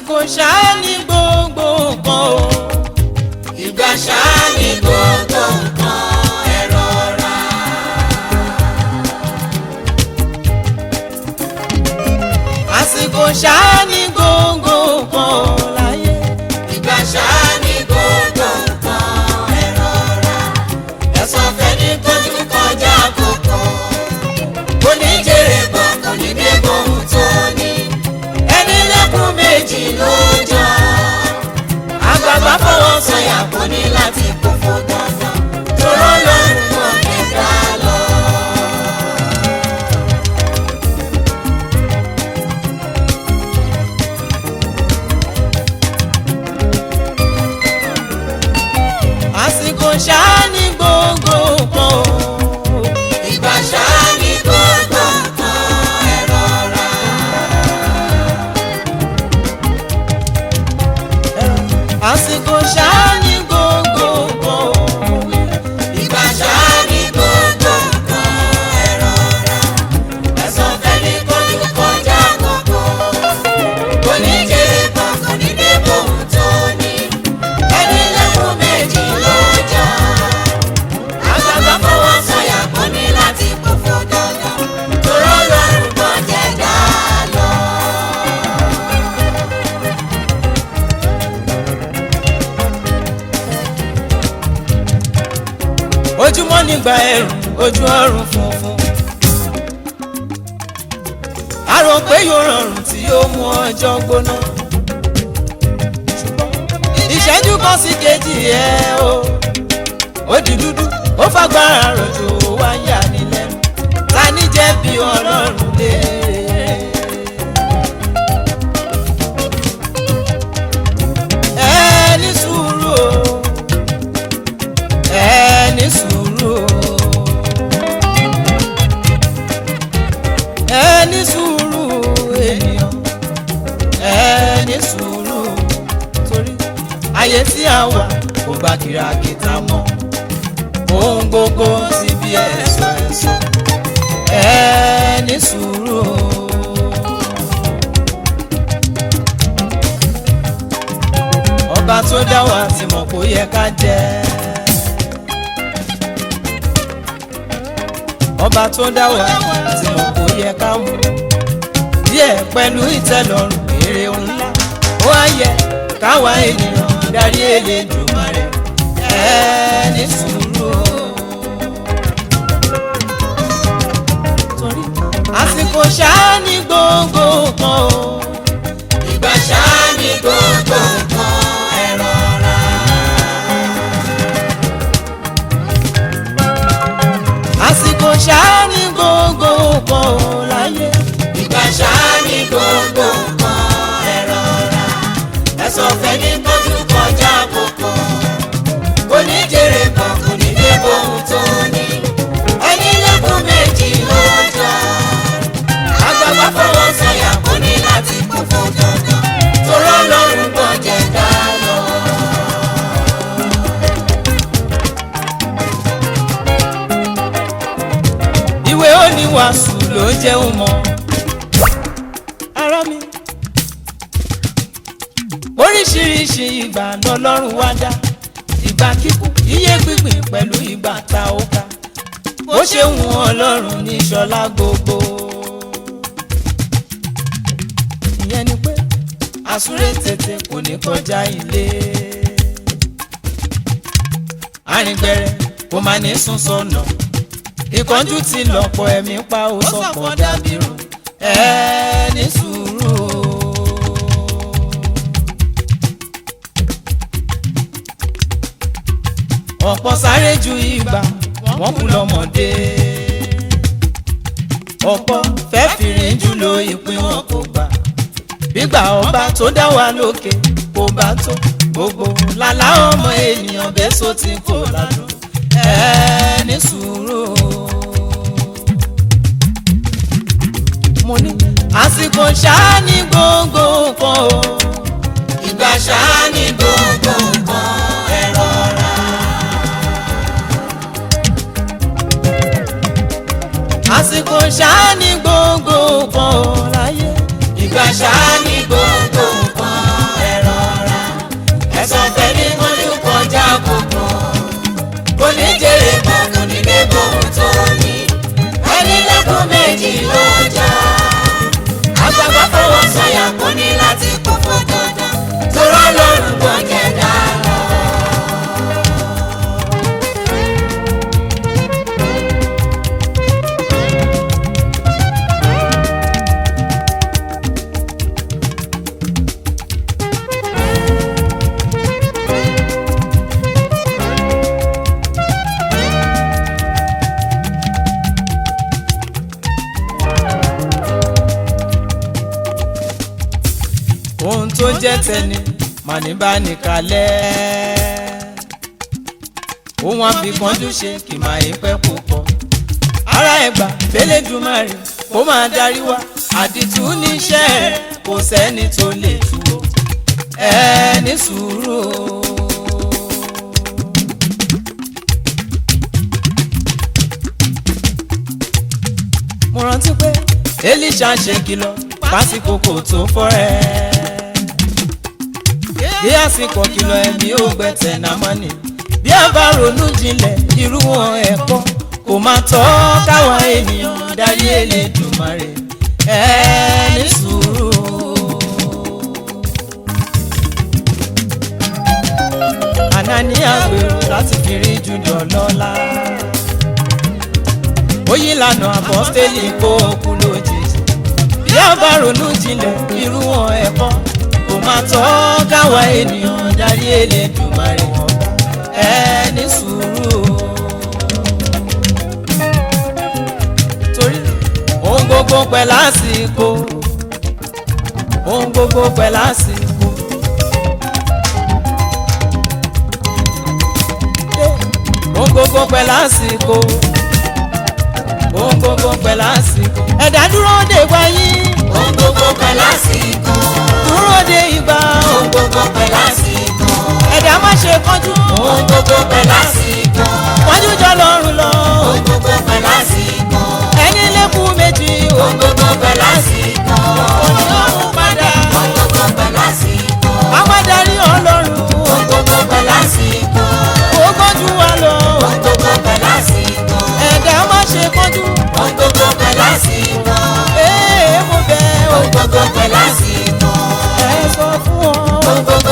àsìkò ṣáá ní gbogbo nǹkan o. ìgbà ṣáá ní gbogbo nǹkan ẹ rọra. àsìkò ṣáá ní gbogbo nǹkan o láyé. ìgbà ṣáá ní gbogbo nǹkan ẹ rọra. ẹ̀sán fẹ́ni tójú kọjá àkókò. kò ní jèrè bọ̀ kò ní dé bóun tó ní. ẹni lẹ́kùn méjì ló jọ. àgbààgbà fọwọ́ sọ̀yà kò ní láti kó fún dandan. tòró lọ́rùn mọ́ ẹ̀dá lọ. àsìkò ṣáá ní gbogbo nǹkan o. ìgbà ṣáá ní gbogbo nǹkan ẹ rọra. àsìkò ṣáá ní gbogbo nǹkan o. ìgbà ṣáá ní gbogbo nǹkan ẹ rọra. ẹ̀sán fẹ́ni kọjú kọjá kókó. kò ní jèrè kan kò ní dé bóun tó ní. ẹni lẹ́kùn méjì ló jà. àgbàgbà fọwọ́ sọ̀yà kò ní láti kó fún dandan. tòró lọ́rùn kan jẹ́ dá lọ. ojúmọ́ nígbà ẹ̀rùn ojú ọ̀run funfun. a rò pé yóò rọrùn tí yóò mú ọjọ́ gbóná. ṣùgbọ́n ìṣẹ́jú kan sí kejì ẹ̀ o. ó di dúdú ó fagbára rọ̀jò wá yà ní lẹ́nu. ta ní jẹ̀bi ọlọ́run lé. ẹ ní sùúrù o ẹ ní sùúrù o. ẹ ní sùúrù ènìyàn ẹ ní sùúrù torí ayé tí a wà kò gba kìràkìtà mọ́ ohun gbogbo ti bí ẹ̀sọ́ ẹ̀sọ́ ẹ ní sùúrù o. ọba tó dá wa ti mọ̀ kó yẹ ká jẹ́. ọba tó dá wa tí mo kò yẹ ká mú díẹ̀ pẹ̀lú ìtẹ́lọ́rùn èrè ńlá ó á yẹ káwa ènìyàn darí Elédùmarè ẹ ní sùúrù o. torí àsìkò ṣáá ní gbogbo kan o. ìgbà ṣáá ní gbogbo nǹkan ẹ rọra. àsìkò ṣáá ní gbogbo kan o láyé. ìgbà ṣáá ní gbogbo nǹkan ẹ rọra. ẹ̀sọ́ fẹ́ni tọ́jú kọjá àkókò. kò ní jèrè kan kò ní dé bóun tó ní. ẹni lẹ́kùn méjì ló jọ. àgbàgbà fọwọ́ sọ̀yà kò ní láti kú fún dandan. torọ́ lọ́rùn gbọ́ jẹ́ dá lọ. ìwé oníwàásù ló jẹun mọ́. ara mi. oríṣiríṣi ìgbà lọ́lọ́run wá dá ìgbà kíkú iye gbígbìn pẹ̀lú ìgbà tá ó ká bó ṣe wù ọlọ́run ní ṣọlá gbogbo. ìyẹn ni pé àsúré tètè kò ní kọjá ilé. arìngbẹ̀rẹ̀ kò máa ní sún sọnà ìkánjú ti lọ́pọ̀ ẹ̀mí pa ó sọ̀pọ̀ dàbírù ẹ ní sùúrù o. ọ̀pọ̀ sáré ju ìgbà wọ́n kú lọ́mọdé ọ̀pọ̀ fẹ́ fìrìn jù lo ìpín wọn kò gbà gbígbà ọba tó dá wa lókè kò bá tó gbogbo làlá ọmọ ènìyàn bẹ́ẹ̀ sọ ti kó ládùn ẹ ní sùúrù o. mo ní àsìkò ṣáá ní gbogbo nǹkan o. ìgbà ṣáá ní gbogbo nǹkan ẹ rọra. àsìkò ṣáá ní gbogbo nǹkan o láyé. ìgbà ṣáá ní gbogbo nǹkan tó jẹ́ tẹni màní bá nìkalẹ̀ òun àfikànjú ṣe kì máa yí pẹ́ púpọ̀ ara ẹ̀gbà fẹ́lẹ́dùmarè kó máa darí wa àdìtú níṣẹ́ rẹ̀ kò sẹ́ni tó lè tú o ẹ ní sùúrù o. mo rántí pé elisha ṣe kìlọ̀ pásíkò kò tó fọ́rẹ́ bí àsìkò kìlọ̀ ẹ̀mí ò gbẹ̀tẹ̀ námọ́ni bí a bá ronú jinlẹ̀ irú wọn ẹ̀kọ́ kò máa tọ́ káwa ènìyàn darí Elédùmarè ẹ ní sùúrù. Anania gbèrò láti fi rí Júdà lọ́lá ó yí lànà àpọ́stélì kó kú lójijì bí a bá ronú jinlẹ̀ irú wọn ẹ̀kọ́ kò máa tọ́ káwa ènìyàn darí Elédùmarè ẹ ní sùúrù o. torí ohun gbogbo pẹ̀ lásìkò ohun gbogbo pẹ̀ lásìkò. ohun gbogbo pẹ̀ lásìkò ohun gbogbo pẹ̀ lásìkò. ẹ̀dá dúró de wáyé ohun gbogbo pẹ̀ lásìkò. dúró de ìgbà ohun gbogbo pẹ̀ lásìkò. ẹ̀dá má ṣe kánjú ohun gbogbo pẹ̀ lásìkò. kánjú jọ lọ́rùn lọ ohun gbogbo pẹ̀ lásìkò. ẹni lẹ́kùn méjì ohun gbogbo pẹ̀ lásìkò. òní ọ̀hún padà ohun gbogbo pẹ̀ lásìkò. àwọn adarí ọlọ́run ohun gbogbo pẹ̀ lásìkò. ó gbọ́njú wa lọ ohun gbogbo pẹ̀ lásìkò. ẹ̀dá má ṣe kánjú ohun gbogbo pẹ̀ lásìkò. ee mo bẹ̀ ọ́ ohun gbogbo pẹ̀ lásìkò. ẹ sọ fún ọ ohun gbogbo